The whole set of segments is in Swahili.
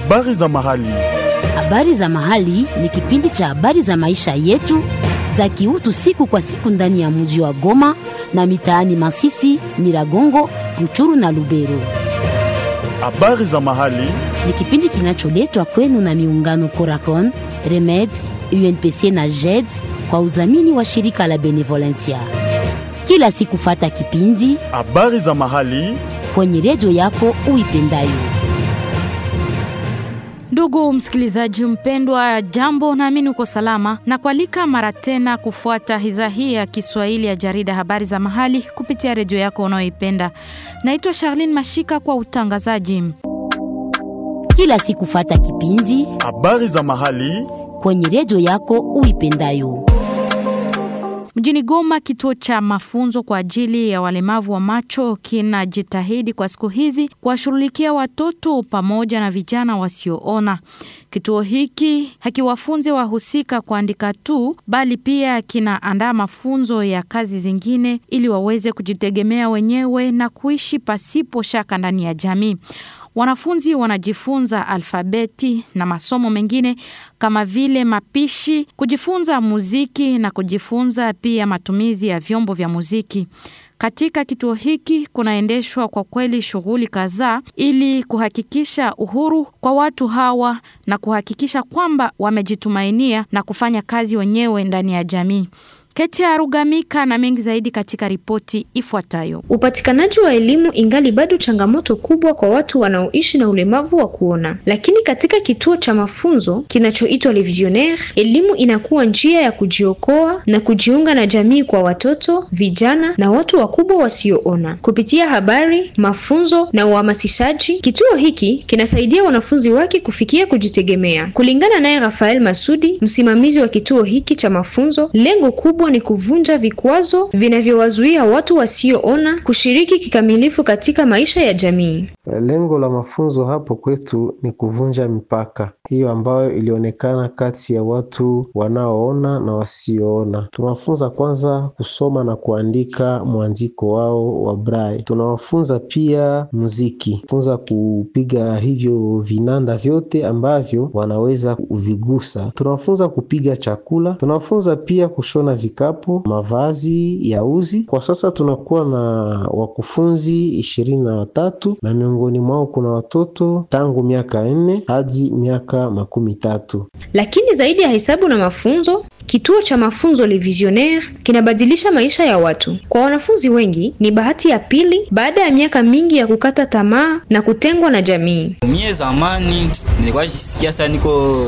Habari za mahali. Habari za mahali ni kipindi cha habari za maisha yetu za kiutu siku kwa siku ndani ya mji wa Goma na mitaani Masisi, Nyiragongo, Ruchuru na Lubero. Habari za mahali. Ni kipindi kinacholetwa kwenu na miungano Coracon, Remed, UNPC na JED kwa udhamini wa shirika la Benevolencia. Kila siku fata kipindi Habari za mahali. kwenye redio yako uipendayo. Ndugu msikilizaji mpendwa, jambo, naamini uko salama na kualika mara tena kufuata idhaa hii ya Kiswahili ya jarida habari za mahali kupitia redio yako unayoipenda. Naitwa Charlene Mashika kwa utangazaji. Kila siku fata kipindi Habari za mahali. kwenye redio yako uipendayo. Mjini Goma, kituo cha mafunzo kwa ajili ya walemavu wa macho kinajitahidi kwa siku hizi kuwashughulikia watoto pamoja na vijana wasioona. Kituo hiki hakiwafunzi wahusika kuandika tu, bali pia kinaandaa mafunzo ya kazi zingine ili waweze kujitegemea wenyewe na kuishi pasipo shaka ndani ya jamii. Wanafunzi wanajifunza alfabeti na masomo mengine kama vile mapishi, kujifunza muziki na kujifunza pia matumizi ya vyombo vya muziki. Katika kituo hiki kunaendeshwa kwa kweli shughuli kadhaa ili kuhakikisha uhuru kwa watu hawa na kuhakikisha kwamba wamejitumainia na kufanya kazi wenyewe ndani ya jamii. Keti ya Rugamika na mengi zaidi katika ripoti ifuatayo. Upatikanaji wa elimu ingali bado changamoto kubwa kwa watu wanaoishi na ulemavu wa kuona, lakini katika kituo cha mafunzo kinachoitwa Le Visionnaire, elimu inakuwa njia ya kujiokoa na kujiunga na jamii kwa watoto, vijana na watu wakubwa wasioona. Kupitia habari, mafunzo na uhamasishaji, kituo hiki kinasaidia wanafunzi wake kufikia kujitegemea. Kulingana naye Rafael Masudi, msimamizi wa kituo hiki cha mafunzo, lengo kubwa ni kuvunja vikwazo vinavyowazuia watu wasioona kushiriki kikamilifu katika maisha ya jamii. Lengo la mafunzo hapo kwetu ni kuvunja mipaka hiyo ambayo ilionekana kati ya watu wanaoona na wasioona. Tunawafunza kwanza kusoma na kuandika mwandiko wao wa braille. Tunawafunza pia muziki, funza kupiga hivyo vinanda vyote ambavyo wanaweza kuvigusa. Tunawafunza kupiga chakula. Tunawafunza pia kushona vikapu, mavazi ya uzi. Kwa sasa tunakuwa na wakufunzi ishirini na watatu na miongoni mwao kuna watoto tangu miaka nne hadi miaka makumi tatu. Lakini zaidi ya hesabu na mafunzo, kituo cha mafunzo Le Visionnaire kinabadilisha maisha ya watu. Kwa wanafunzi wengi, ni bahati ya pili baada ya miaka mingi ya kukata tamaa na kutengwa na jamii. Mie zamani nilikuwa jisikia sana niko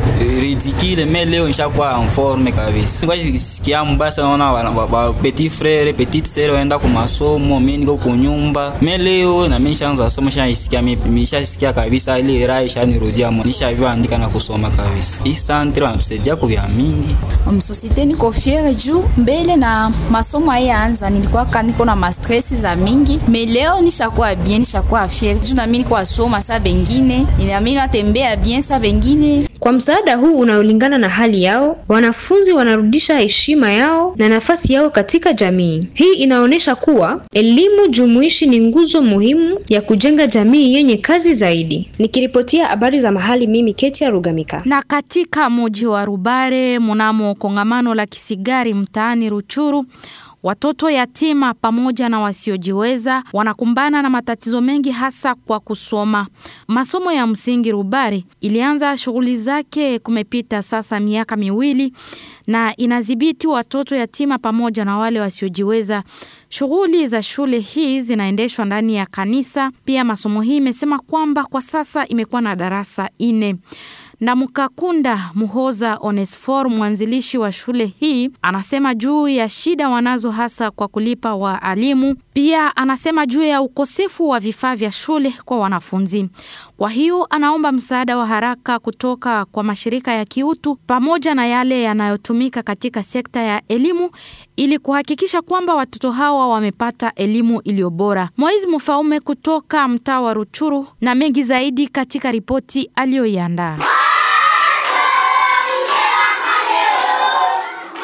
ridicule me leo nishakuwa en forme kabisa. Nilikuwa jisikia mbaya sana, naona wa, wa, wa petit frere petite sere waenda kwa masomo, mimi niko kwa nyumba. Me leo na mimi nishaanza somo, nishasikia mimi nishasikia kabisa ile raha ishanirudia mwa. Nishavyo andika na kusoma kabisa. Hii santre wanatusaidia kwa vya mingi. msosite niko fiere juu mbele na masomo ayaanza nilikuwa ka niko na mastresi za mingi me leo nishakuwa bien nishakuwa fiere juu nami niko asoma saa bengine nami natembea bien saa bengine Kwa msaada huu unaolingana na hali yao, wanafunzi wanarudisha heshima yao na nafasi yao katika jamii. Hii inaonyesha kuwa elimu jumuishi ni nguzo muhimu ya kujenga jamii yenye kazi zaidi. Nikiripotia habari za mahali, mimi Ketia Rugamika. Na katika mji wa Rubare mnamo kongamano la kisigari mtaani Ruchuru Watoto yatima pamoja na wasiojiweza wanakumbana na matatizo mengi hasa kwa kusoma. Masomo ya msingi Rubare ilianza shughuli zake kumepita sasa miaka miwili na inadhibiti watoto yatima pamoja na wale wasiojiweza. Shughuli za shule hii zinaendeshwa ndani ya kanisa. Pia masomo hii imesema kwamba kwa sasa imekuwa na darasa nne na Mkakunda Muhoza Onesfor, mwanzilishi wa shule hii, anasema juu ya shida wanazo hasa kwa kulipa waalimu. Pia anasema juu ya ukosefu wa vifaa vya shule kwa wanafunzi. Kwa hiyo anaomba msaada wa haraka kutoka kwa mashirika ya kiutu pamoja na yale yanayotumika katika sekta ya elimu ili kuhakikisha kwamba watoto hawa wamepata elimu iliyo bora. Moizi Mfaume kutoka mtaa wa Ruchuru na mengi zaidi katika ripoti aliyoiandaa.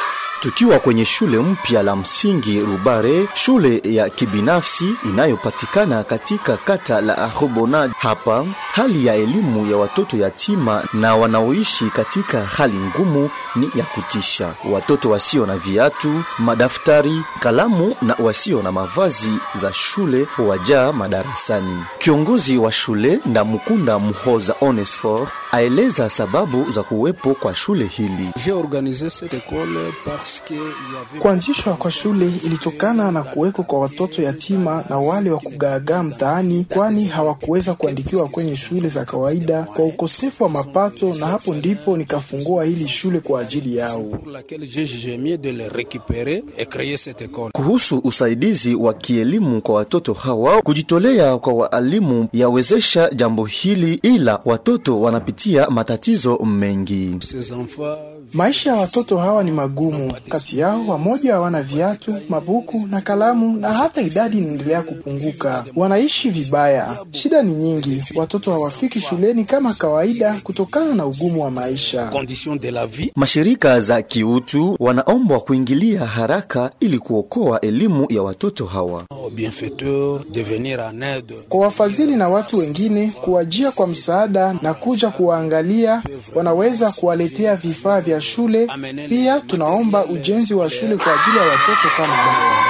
Tukiwa kwenye shule mpya la msingi Rubare, shule ya kibinafsi inayopatikana katika kata la Arobona. Hapa hali ya elimu ya watoto yatima na wanaoishi katika hali ngumu ni ya kutisha. Watoto wasio na viatu, madaftari, kalamu na wasio na mavazi za shule wajaa madarasani. Kiongozi wa shule Ndamukunda Muhoza Onesfor aeleza sababu za kuwepo kwa shule hili. Kuanzishwa kwa shule ilitokana na kuweko kwa watoto yatima na wale wa kugaagaa mtaani, kwani hawakuweza kuandikiwa kwenye shule za kawaida kwa ukosefu wa mapato, na hapo ndipo nikafungua hili shule kwa ajili yao. Kuhusu usaidizi wa kielimu kwa watoto hawa, kujitolea kwa waalimu yawezesha jambo hili, ila watoto wanapitia matatizo mengi. Maisha ya watoto hawa ni magumu. Kati yao wamoja hawana viatu, mabuku na kalamu, na hata idadi inaendelea kupunguka. Wanaishi vibaya, shida ni nyingi. Watoto hawafiki shuleni kama kawaida kutokana na ugumu wa maisha. Mashirika za kiutu wanaombwa kuingilia haraka ili kuokoa elimu ya watoto hawa. Kwa wafadhili na watu wengine kuwajia kwa msaada na kuja kuwaangalia, wanaweza kuwaletea vifaa vya shule. Pia tunaomba ujenzi wa shule kwa ajili ya watoto kama hawa.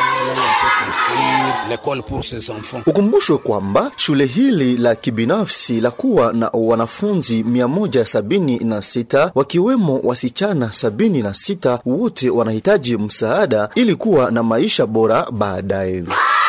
Ukumbushwe kwamba shule hili la kibinafsi la kuwa na wanafunzi 176 wakiwemo wasichana 76 wote wanahitaji msaada ili kuwa na maisha bora baadaye.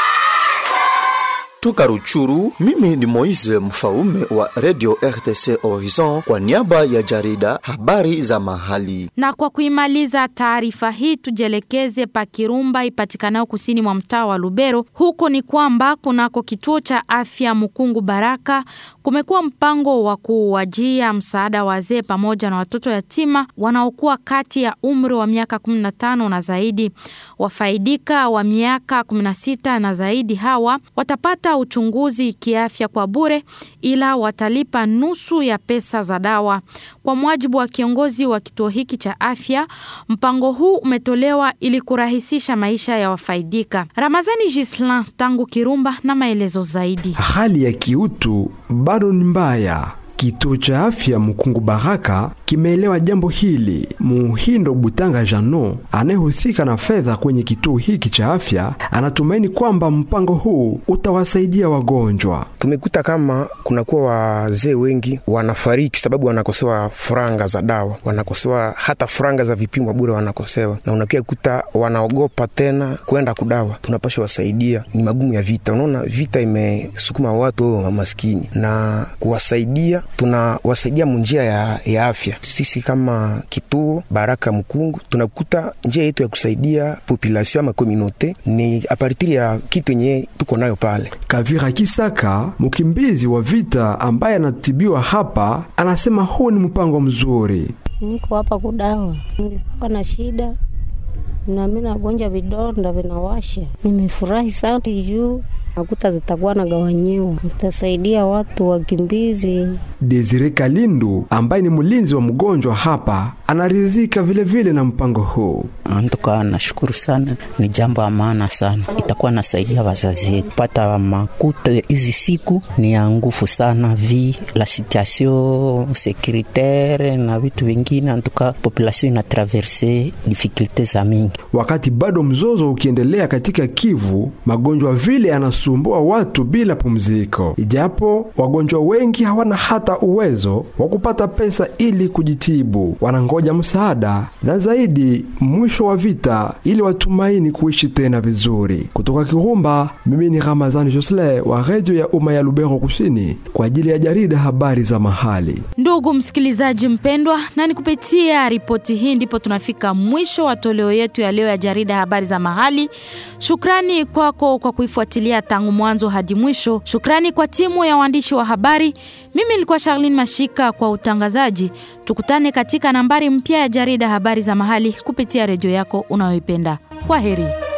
Toka Ruchuru, mimi ni Moise Mfaume wa Radio RTC Horizon kwa niaba ya jarida habari za mahali. Na kwa kuimaliza taarifa hii, tujielekeze pa Kirumba ipatikanayo kusini mwa mtaa wa Lubero. Huko ni kwamba kunako kituo cha afya Mukungu Baraka kumekuwa mpango wa kuwajia msaada wazee pamoja na watoto yatima wanaokuwa kati ya umri wa miaka 15 na zaidi. Wafaidika wa miaka 16 na zaidi hawa watapata uchunguzi kiafya kwa bure, ila watalipa nusu ya pesa za dawa. Kwa mujibu wa kiongozi wa kituo hiki cha afya, mpango huu umetolewa ili kurahisisha maisha ya wafaidika. Ramazani Gislan tangu Kirumba na maelezo zaidi. Hali ya kiutu bado ni mbaya. Kituo cha afya Mukungu Baraka kimeelewa jambo hili. Muhindo Butanga Jano anayehusika na fedha kwenye kituo hiki cha afya anatumaini kwamba mpango huu utawasaidia wagonjwa. Tumekuta kama kunakuwa wazee wengi wanafariki sababu wanakosewa franga za dawa, wanakosewa hata franga za vipimo bure wanakosewa, na unakia kuta wanaogopa tena kwenda kudawa. Tunapasha wasaidia, ni magumu ya vita. Unaona, vita imesukuma watu wa maskini na kuwasaidia tunawasaidia munjia ya, ya afya. Sisi kama kituo Baraka Mkungu tunakuta njia yetu ya kusaidia population ama komunote ni apartiri ya kitu yenye tuko nayo pale. Kavira Kisaka, mkimbizi wa vita ambaye anatibiwa hapa, anasema huu ni mpango mzuri. Niko hapa kudawa, nilikuwa na shida na mimi nagonja vidonda vinawasha. Nimefurahi sana juu nakuta zitakuwa nagawanyiwa, zitasaidia watu wakimbizi. Desire Kalindu ambaye ni mlinzi wa mgonjwa hapa anaridhika vilevile na mpango huu. Antuka nashukuru sana, ni jambo la maana sana, itakuwa nasaidia wazazi wetu pata makuta. Hizi siku ni ya nguvu sana, vi la situation securitaire na vitu vingine, antuka population ina traverse difficulte za mingi. Wakati bado mzozo ukiendelea katika Kivu, magonjwa vile anasumbua watu bila pumziko, ijapo wagonjwa wengi hawana hata uwezo wa kupata pesa ili kujitibu, wanangoja msaada na zaidi mwisho wa vita ili watumaini kuishi tena vizuri. Kutoka Kirumba, mimi ni Ramazani Josle wa redio ya umma ya Lubero Kusini kwa ajili ya jarida habari za mahali. Ndugu msikilizaji mpendwa, na ni kupitia ripoti hii ndipo tunafika mwisho wa toleo yetu ya leo ya jarida habari za mahali. Shukrani kwako kwa kuifuatilia tangu mwanzo hadi mwisho. Shukrani kwa timu ya waandishi wa habari. Mimi nilikuwa Charlene Mashika kwa utangazaji. Tukutane katika nambari mpya ya jarida habari za mahali kupitia redio yako unayoipenda. Kwa heri.